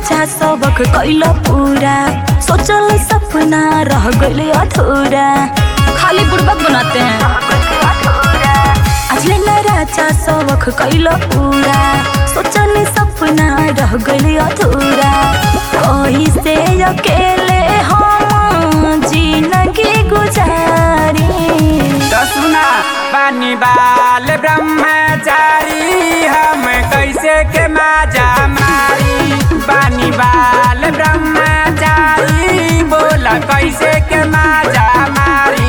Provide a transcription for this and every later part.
राजा सबक कैल पूरा सोचल सपना रह गइल अधूरा खाली बुड़बक बनाते हैं अजले न राजा सबक कैल पूरा सोचल सपना रह गइल अधूरा कहीं से अकेले हम जिंदगी गुजारी तो सुना बानी बाल ब्रह्मचारी हम कैसे के माजा मारी बानी बाल ब्रह्मचारी बोला कैसे के माजा मारी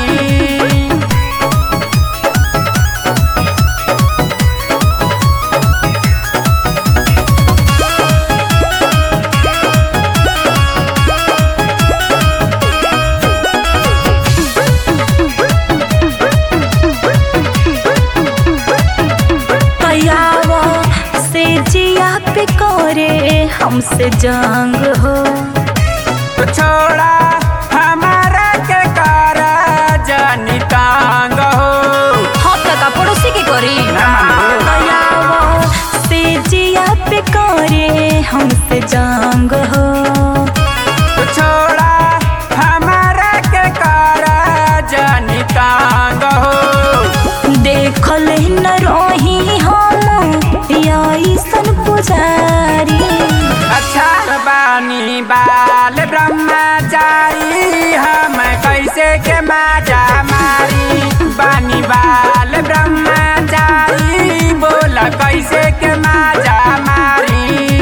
कयावा से जिया पे करे हमसे जंग हो तो छोड़ा हमारा के कारा जानी तांग हो हाँ काका पड़ोसी के करी ना मानो। कयावा से जिया पे करे हमसे जंग हो तो छोड़ा हमारा के कारा जानी तांग हो देखल न रही हम ऐसन पुजारी अच्छा बानी बाल ब्रह्मचारी हम कैसे के माजा मारी बानी बाल ब्रह्मचारी बोला कैसे के माजा मारी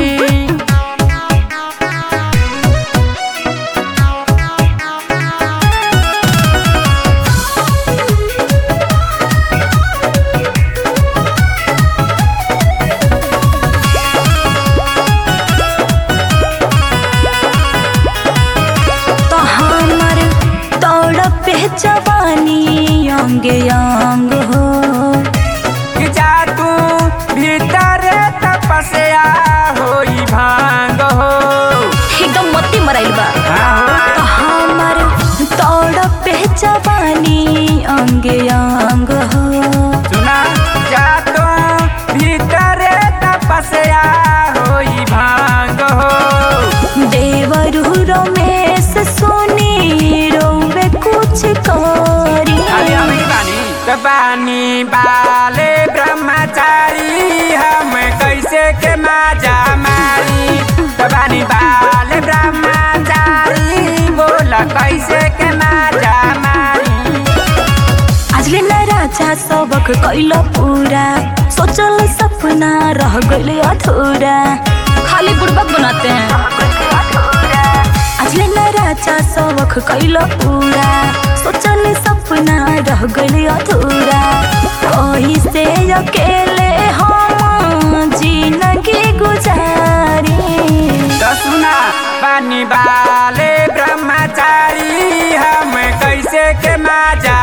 तो हमर तोड़ पे जवानी अंग अंग हो कि जा तू भीतर तपस्या होई भांग हो एकदम मत्ती मराइल बा हाँ तो हमर तोड़ पे जवानी अंग अंग हो सुना जा तू भीतर तपस्या होई भांग हो देवरु रमेश सोनी रोवे कुछ करी अरे अभी बानी तो बानी बाले ब्रह्मचारी हम कैसे के माजा मारी तो बानी बाले ब्रह्मचारी बोला कैसे के माजा मारी आजले न राजा सबक कैल पूरा सोचल सपना रह गइल अधूरा खाली बुड़बक बनाते हैं आजले न राजा सबक कैल पूरा सोचल सपना रह गइल अधूरा कहीं से अकेले हम जिंदगी गुजारी तो सुना बानी बाले ब्रह्मचारी हम कैसे के माजा